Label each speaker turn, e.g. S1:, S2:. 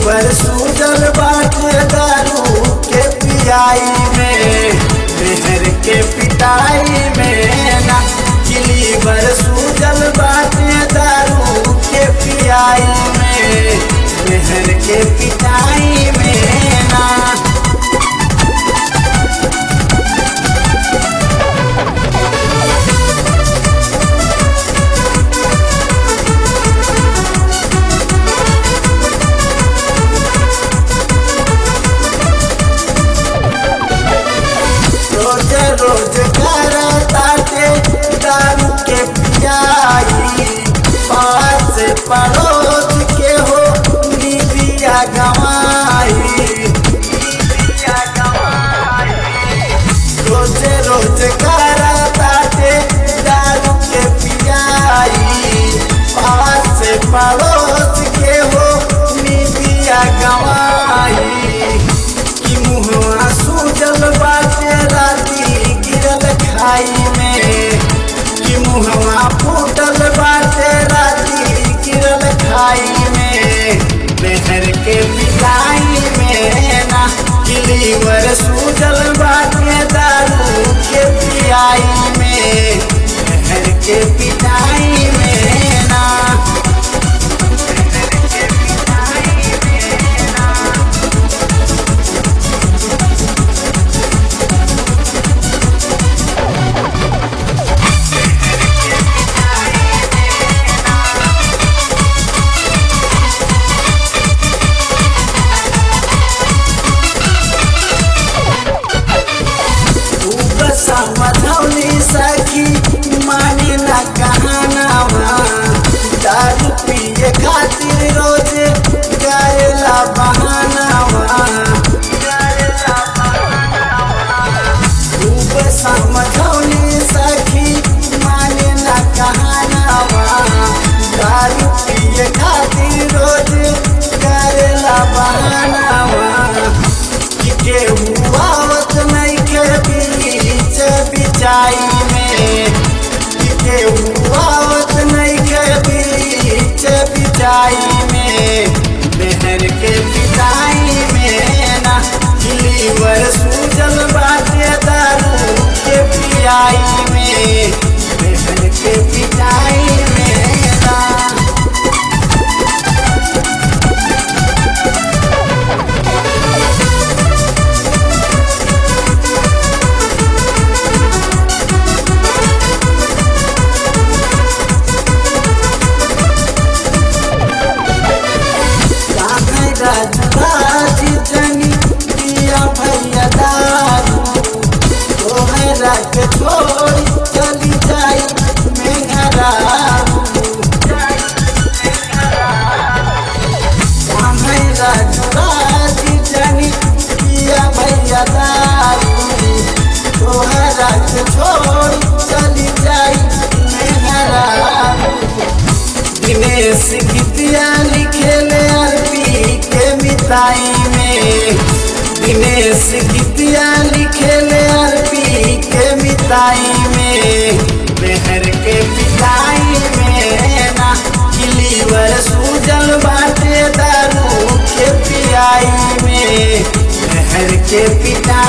S1: liver Sujal बाटे दारू के पियाई में मेहर के पिटाई में ना कि लीवर सूजल बाटे दारू के पियाई में मेहर के पिटाई में ना रोज रोज कर ताटे दारू के पियाई पास पड़ोस के हो निबिया गवाई रोज रोज कर ताटे दारू के पियाई पास पड़ोस के हो निबिया गवाई कि मुहवा सूजल बाटे राती गिरल खाई में कि मुहवा फूटल बाटे राती गिरल खाई में मेहर के पिटाई में ना कि लीवर सूजल बाटे दारू के पियाई में मेहर के पिटाई में ना समझौली सखी माने न कहनावा दारू पिए खातिर रोज गायला बहानावा खूब समझौली सखी माने न कहनावा दारू पिए खातिर रोज गायला बहानावा कि केहू आवत नहीं के बीच बिचाई में कि केहू आवत नहीं के बीच बिचाई में मेहर के पिटाई में ना लीवर सूजल बाटे दारू के पियाई में मेहर के पिटाई में ना राज जनी पिया भैया दारू तोहरा के छोड़ी चली जाई मेघरारू राज जनी पिया भैया दारू तोहरा के छोड़ी चली जाई मेघरारू दिनेश गीतिया लिखेले अरबी के मिताई में दिनेश गीतिया लिखेले अरबी के मिताई में मेहर के पिटाई में ना लीवर सूजल बाटे दारू के पियाई में मेहर के पिटाई